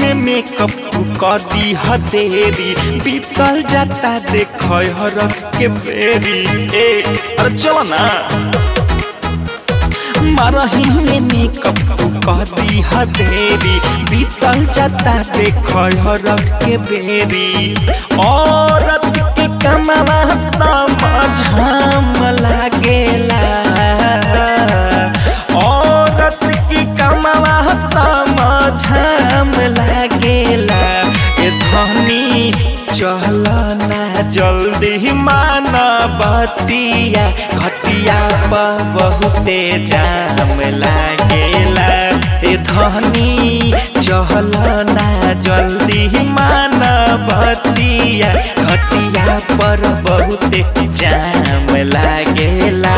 में मेकअप कदी हदेरी बीतल जाता देख रख के बेरी ए अरे चलो ना मारही में मेकअप कदी हदेरी बीतल जाता देख रख के बेरी औरत के कमावा झाम लागेला औरत की कमावा झाम लागेला ए धनी चल ना जल्दी माना बतिया घटिया पर बहुते जाम लागेला ए धनी चल ना जल्दी माना बतिया घटिया पर बहुते जाम लागेला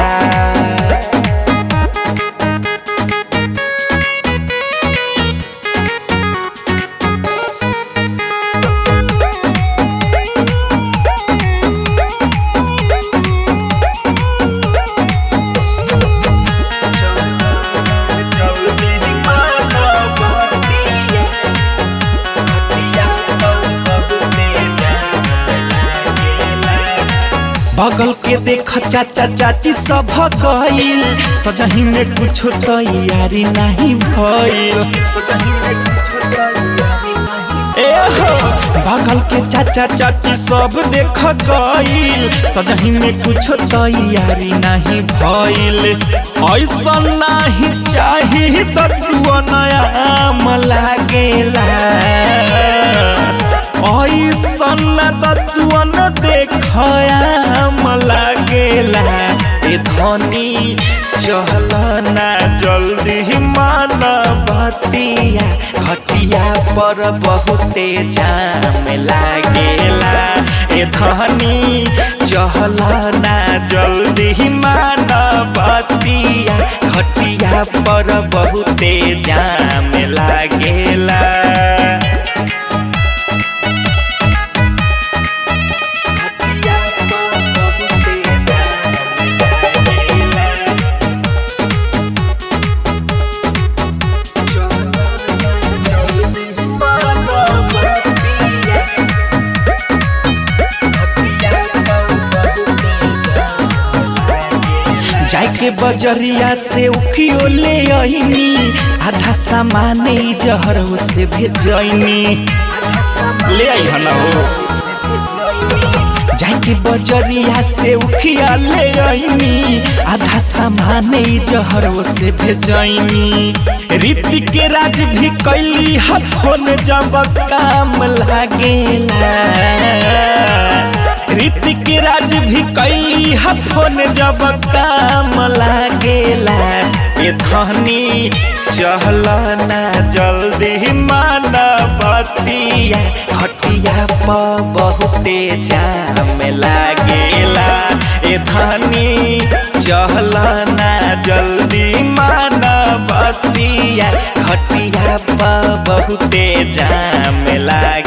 बगल के देख चाचा चाची सब गईल सजही में कुछ तैयारी नहीं भइल ए हो बगल के चाचा चाची सब देख गईल सजही में कुछ तैयारी नहीं भइल ऐसा नहीं चाही तत्व नया लागेला ऐसन तत्वन देखयाम लागेला ए धनी चल ना जल्दी मान बतिया घटिया पर बहुते जाम लागेला ए धनी चल ना जल्दी मान बतिया घटिया पर बहुते जाम लागेला जाके बजरिया से उखियो ले आईनी आधा सामान जहर से भेजनी ले आई हना हो जाके बजरिया से उखिया ले आईनी आधा सामान जहर से भेजनी रीति के राज भी कैली हथोन जब काम लागेला रीति के राज भी कैली हथोन जब काम लागेला ए धनी चल ना जल्दी मान बतिया खटिया पर बहुते जाम लागेला ए धनी चल ना जल्दी मान बतिया खटिया पर बहुते जाम लागेला